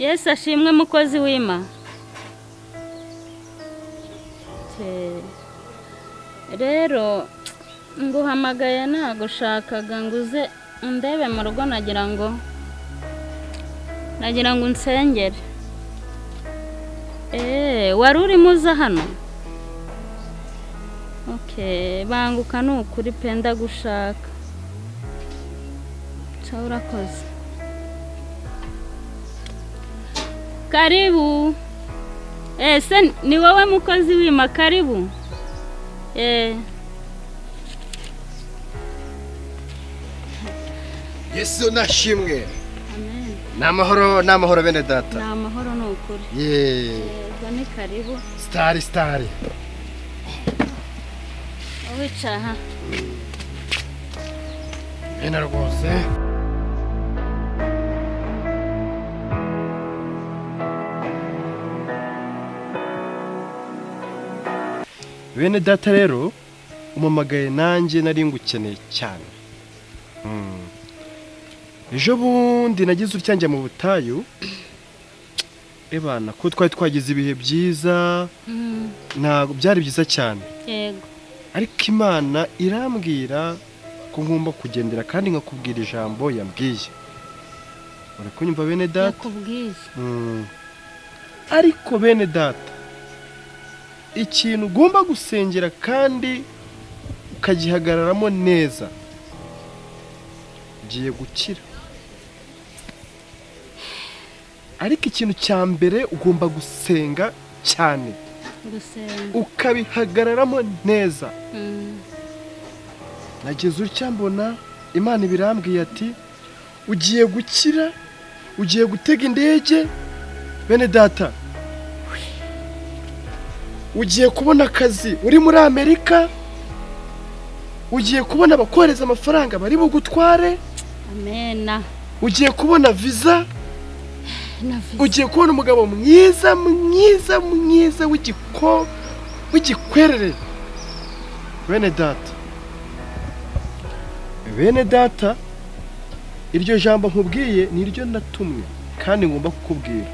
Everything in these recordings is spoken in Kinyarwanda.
yesu ashimwe mukozi w'ima rero nguhamagaye nagushakaga ngo uze undebe mu rugo nagira ngo nagira ngo unsengere eee wari urimo uza hano banguka ni ukuri penda gushaka nshya urakoze karibu ese ni wowe mukozi wima karibu yesu nashimwe ni amahoro ni amahoro bene ni data amahoro ni ukuri yeee yego ni karibu sitari sitari wicaye aha bene rwose bene data rero umamagaye nanjye nari ngukeneye cyane Mm. ejo bundi nagize utyanjye mu butayu ebana ko twari twagize ibihe byiza Mm, ntabwo byari byiza cyane yego ariko imana irambwira ko ngomba kugendera kandi nkakubwira ijambo yambwiye uri kunyumva bene data yakubwiye Mm. ariko bene data ikintu ugomba gusengera kandi ukagihagararamo neza ugiye gukira ariko ikintu cya mbere ugomba gusenga cyane gusenga ukabihagararamo neza Mm, nagize utya mbona imana ibirambwiye ati ugiye gukira ugiye gutega indege bene data ugiye kubona akazi uri muri amerika ugiye kubona abakohereza amafaranga bari bugutware amena ugiye kubona viza na viza ugiye kubona umugabo mwiza mwiza mwiza w'igiko w'igikwerere bene data bene data iryo jambo nkubwiye ni ryo natumwe kandi ngomba kukubwira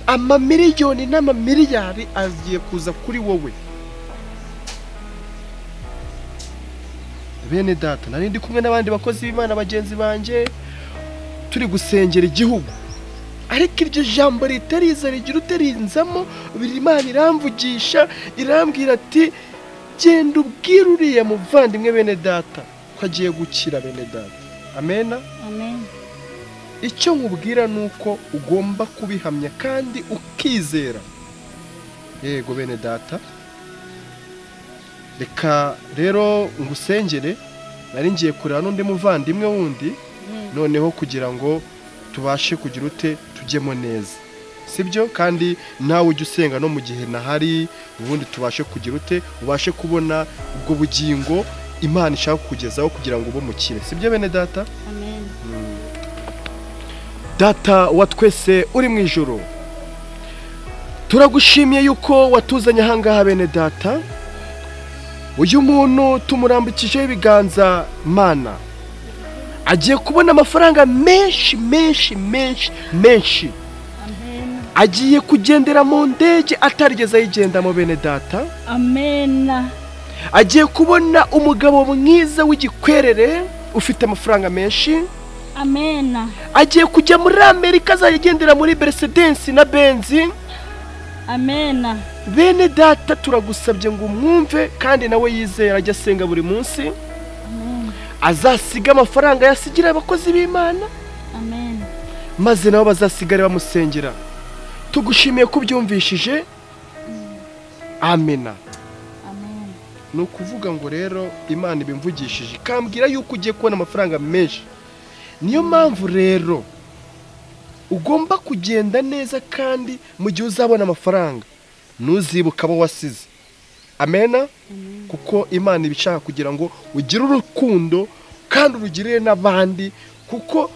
amamiliyoni n'amamiliyari agiye kuza kuri wowe bene data nari ndi kumwe n'abandi bakozi b'imana bagenzi banjye turi gusengera igihugu ariko iryo jambo ritariza rigira uterinzamo imana iramvugisha irambwira ati genda ubwire uriya muvandimwe bene data ko agiye gukira bene data amena amena icyo nkubwira ni uko ugomba kubihamya kandi ukizera yego bene data reka rero ngusengere nari ngiye kureba n'undi muvandimwe wundi yego noneho kugira ngo tubashe kugira ute tujyemo neza sibyo kandi nawe ujya usenga no mu gihe nahari ubundi tubashe kugira ute ubashe kubona ubwo bugingo imana ishaka kukugezaho kugira ngo ube umukire sibyo bene data amena data wa twese uri mu ijoro turagushimiye yuko watuzanye ahangaha bene data uyu muntu tumurambukijeho ibiganza mana agiye kubona amafaranga menshi menshi menshi menshi amena agiye kugendera mu ndege atarigeze ayigendamo bene data amena agiye kubona umugabo mwiza w'igikwerere ufite amafaranga menshi amena agiye kujya muri amerika azajya agendera muri beresedensi na benzi amena bene data turagusabye ngo umwumve kandi nawe yizera ajya asenga buri munsi amena azasiga amafaranga yasigira abakozi b'imana amena maze nabo bazasigare bamusengera tugushimiye ko ubyumvishije amena amena ni ukuvuga ngo rero imana ibimvugishije ikambwira yuko ugiye kubona amafaranga menshi niyo mpamvu rero ugomba kugenda neza kandi mu gihe uzabona amafaranga ntuzibuke abo wasize amena kuko imana iba ishaka kugira ngo ugire urukundo kandi urugirire n'abandi kuko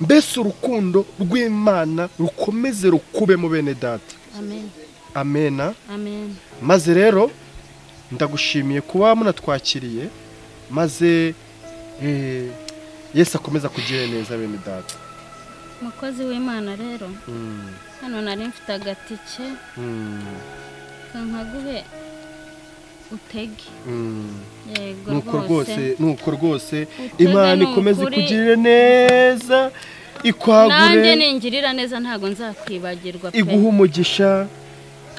mbese urukundo rw'imana rukomeze rukubemo bene data amena amena amena maze rero ndagushimiye kuba munatwakiriye maze eh, yesu akomeza kugira neza bene data mukozi w'imana rero hano nari mfite agatike kankaguhe utege yego nuko rwose rwose nuko rwose Utege imana ni ikomeze ukuri. ikugirire neza nanjye ikwagure ningirira neza ntabwo nzakwibagirwa pe iguha umugisha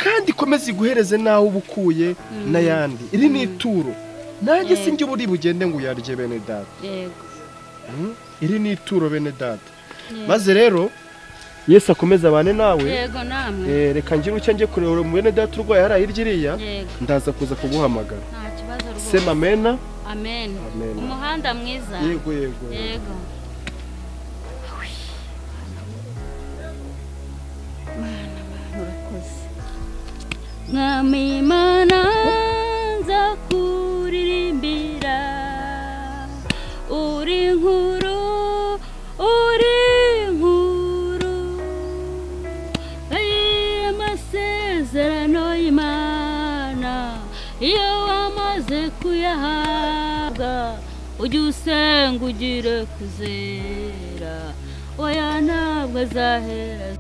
kandi ikomeze iguhereze n'aho uba ukuye n'ayandi iri ni ituro nanjye Yego. sinjye uburi bugende ngo uyarye bene data yego Mm. iri ni ituro bene data Yego. maze rero yesu akomeze abane nawe yego namwe Eh, reka ngire ucyo njye kureba mu bene data urwaye hariya hirya iriya yego ndaza kuza kuguhamagara nta kibazo rwose sema amena amen Amen. umuhanda mwiza yego yego yego Mana, Mana, urakoze mwami imana nza kuririmbira uri nkuru uri nkuru amasezerano y'imana iyo wamaze kuyahabwa ujye usenga ugire kuzera oya ntabwo azahera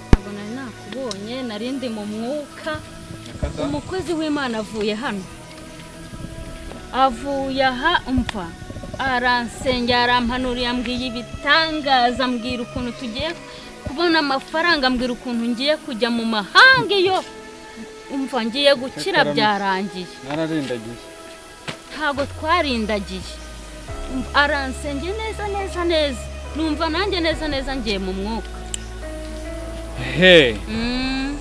ntabwo nari nakubonye nari ndi mu mwuka umukozi w'imana avuye hano avuye aha umva aransengera arampanurira ambwira ibitangaza ambwira ukuntu tugiye kubona amafaranga ambwira ukuntu ngiye kujya mu mahanga iyo umva ngiye gukira Cyakora ni- byarangiye nararindagiye ntabwo twarindagiye Um- aransengera neza neza neza numva nanjye neza neza ngiye mu mwuka he Mm.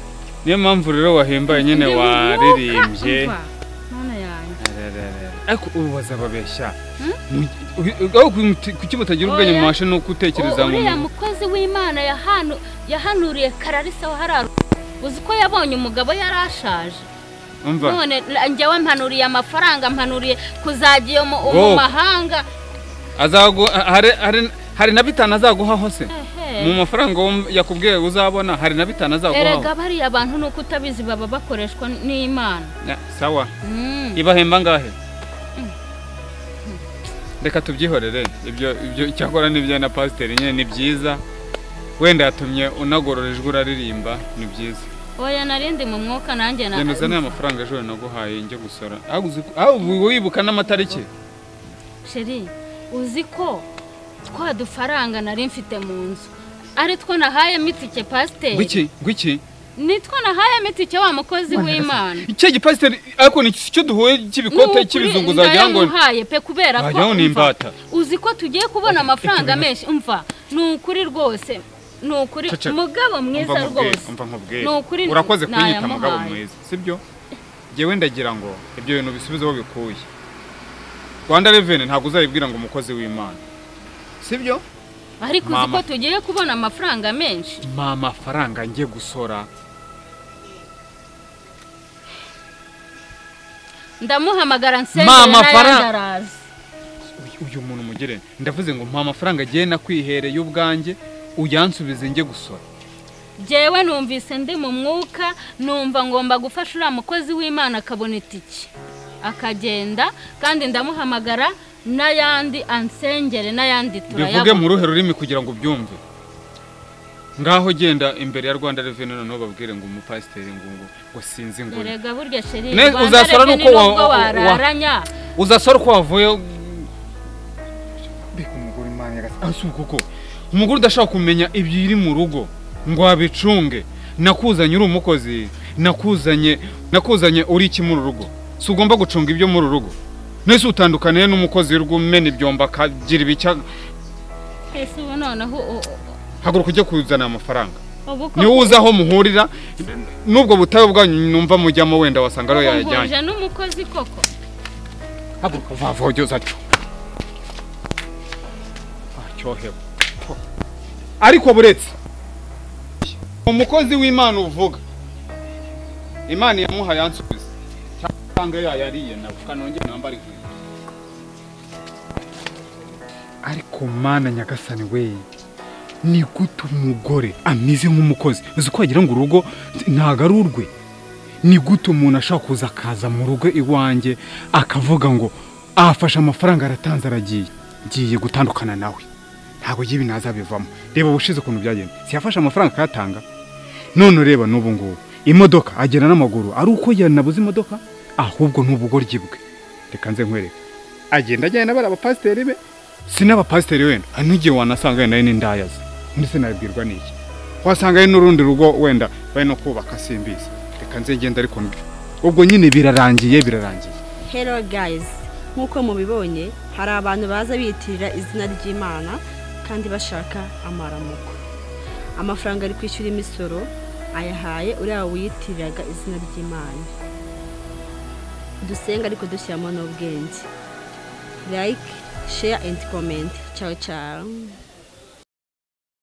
niyo mpamvu rero wahimbaye nyine Ndi mu mwuka, waririmbye umva. Mana yanjye. Arararara. ariko ubu bazababeshya Hmm? kuki batagira ubwenge Oya. mu mashe ni ukutekereza mu uriya mukozi w'imana yahanu yahanuriye kararisa waharara uzi ko yabonye umugabo yari ashaje mva none la- njyewe mpanuriye amafaranga mpanuriye kuzajya iyo mu- mu Wowe. mahanga azagu hari hari- hari na bitanu azaguhaho se Ehe. mu mafaranga wo- yakubwiye uzabona hari na bitanu azaguhaho erega bariya bantu ni uko utabizi baba bakoreshwa n'imana Ya, sawa Mm. ibahemba ngahe reka tubyihorere ibyo ibyo cyakora n'ibyo na pasiteri nyine ni byiza wenda yatumye unagorora ijwi uraririmba ni byiza oya narindi mu mwuka nanjye na- genda uzane amafaranga ejo naguhaye njye gusora Ah, uzi ko- ah, ubu wibuka n'amatariki sheri uzi ko twa dufaranga nari mfite mu nzu ari two nahayemo itike pasiteri gwiki gwiki ni two nahayemo itike wa mukozi w'imana icyo gipasiteri ariko ni iki- icyo duhuye cy'ibikote cy'ibizungu zagira ngo ndayamuhaye pe kubera ko Wagira ngo ni umva, imbata. uzi ko tugiye kubona amafaranga ibintu- menshi umva ni ukuri rwose ni ukuri Cece, mugabo mwiza Umva nkubwire, rwose umva nkubwire. Ni ukuri urakoze kunyita nayamuhaye. mugabo mwiza sibyo ngewe ndagira ngo ibyo bintu bisubize aho bikuye rwanda reveni ntabwo uzayibwira ngo umukozi w'imana sibyo ariko uzi ko Mama. tugiye kubona amafaranga menshi ni amafaranga ngiye gusora ndamuhamagara nsengera Mama, fara- n'ayandi araza Uyu- uyu muntu umugire ndavuze ngo mpa amafaranga agiye nakwihereye ubwanjye uyansubize njye gusora jyewe numvise ndi mu mwuka numva ngomba gufasha uriya mukozi w'imana akabona itike akagenda kandi ndamuhamagara n'ayandi ansengere n'ayandi bivuge mu turayabona ruhe rurimi kugira ngo ubyumve ngaho genda imbere ya rwanda reveni noneho babwire ngo umupasiteri ngo ngo ngo sinzi ngo ni. erega burya sheri Ne- Rwanda uzasora Revenue nuko wa- nubwo wa- wararanya uzasora uko wavuye mbega umugore imana yagasanga ah, si uko ko umugore udashaka kumenya ibiri mu rugo ngo wabicunge nakuzanye uri umukozi nakuzanye nakuzanye uri iki muri urugo si ugomba gucunga ibyo muri urugo nese utandukaniye n'umukozi w'urugo umena ibyombo akagira ibicya ese ubu noneho u- u- haguruka ujye kuzana amafaranga ubu ko niwe uzi aho muhurira n'ubwo butabe bwanyu numva mujyamo wenda wasanga ariyo yayajyanye uhuje n'umukozi koko haguruka vavogeza cyo acyohewe ariko buretse umukozi w'imana uvuga imana yamuha yansubiza cyangwa yayariye nawe kanongere nambare inkweto ariko mana nyagasani we ni gute umugore ameze nk'umukozi uzi ko wagira ngo urugo ntabwo ari urwe ni gute umuntu ashobora kuza akaza mu rugo iwanjye akavuga ngo afashe amafaranga aratanze aragiye ngiye gutandukana nawe ntabwo y'ibi nazabivamo reba ubushize ukuntu byagenze siyafashe amafaranga akayatanga none ureba n'ubu ngubu imodoka agenda n'amaguru ari uko yanabuze imodoka ahubwo ni ubugoryi bwe reka nze nkwereke agenda ajyana bari abapasiteri be si n'abapasiteri wenda hari n'igihe wanasanga wenda ari n'indayazi undi sinabibwirwa n'iki wasanga hari n'urundi rugo wenda bari no kubaka simbizi reka nze ngende ariko ndwi ubwo nyine birarangiye birarangiye Hello guys nk'uko mubibonye hari abantu baza biyitirira izina ry'imana kandi bashaka amaramuko amafaranga ari kwishyura imisoro ayahaye uriya wiyitiriraga izina ry'imana dusenga ariko dushyiramo n'ubwenge like share and comment ciao ciao